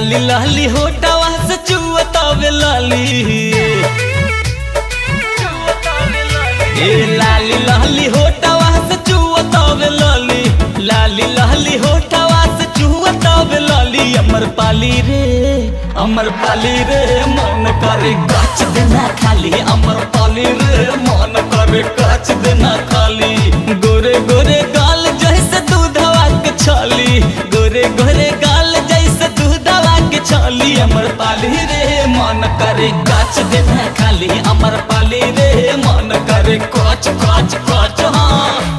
लाली लाली होटवा से चुअतावे लाली ए लाली लाली होटवा से चुअतावे लाली लाली लाली होटवा से चुअतावे लाली अमर पाली रे अमर पाली रे मन करे गाछ देना खाली अमर पाली रे मन करे गाछ देना खाली गोरे गोरे गाल जैसे दूधवा के छाली गोरे गोरे गाल जैसे दूधवा के छाली अमर पाली रे मन करे गाछ देना खाली अमर पाली रे मन करे काच काच काच हाँ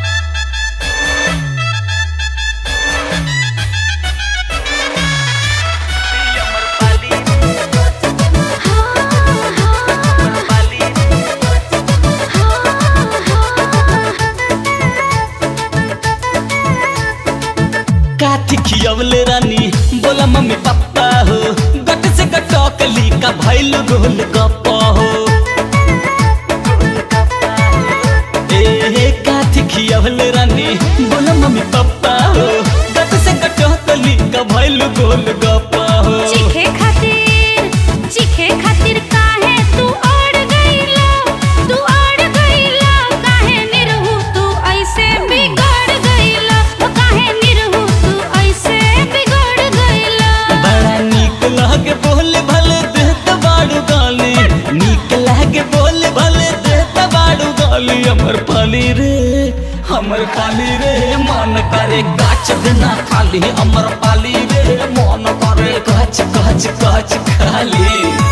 काठी खियवले रानी बोला मम्मी पापा हो गट से गटकली का भैल गोल गप्पा हो ए काठी खियवले रानी बोला मम्मी पापा हो गट से गटकली का भैल गोल गप्पा हो चीखे खातिर चीखे खातिर काहे तू अड़ गईला तू अड़ गईला काहे निरहु तू ऐसे बिगड़ गईला ओ काहे निरहु तू ऐसे बिगड़ गईला बड़ा नीक लागे बोले भले देत बाड़ू गाली नीक लागे बोले भले देत बाड़ू गाली हमर पाली रे हमर पाली रे मन करे गाछ देना खाली हमर पाली रे मन करे गाछ गाछ गाछ खाली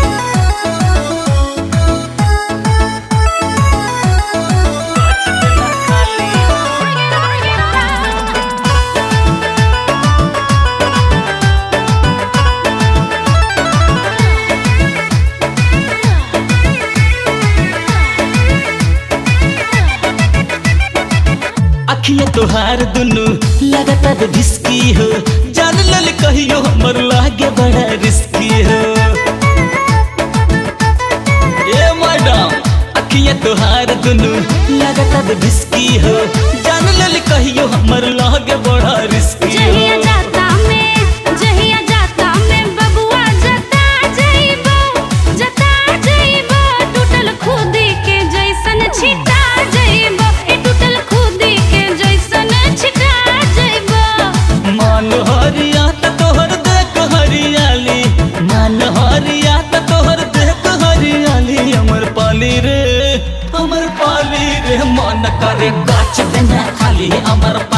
अखिया तोहार दुनु लगातार भिस्की हो जान लल कहियो हमर लागे बड़ा रिस्की हो ए मैडम अखिया तोहार दुनु लगातार भिस्की हो जान लल कहियो हमर लागे बड़ा रिस्की जहिया हो जाता में जहिया जाता में बबुआ जता जइबो जता जइबो टूटल खुदी के जैसन छिटा जइबो ए टूटल खुदी के जैसन छिटा जइबो मान हरिया त तोहर देख हरियाली मान हरिया त तोहर देख हरियाली हमर पाली रे हमर पाली रे मन करे गाछ देना खाली हमर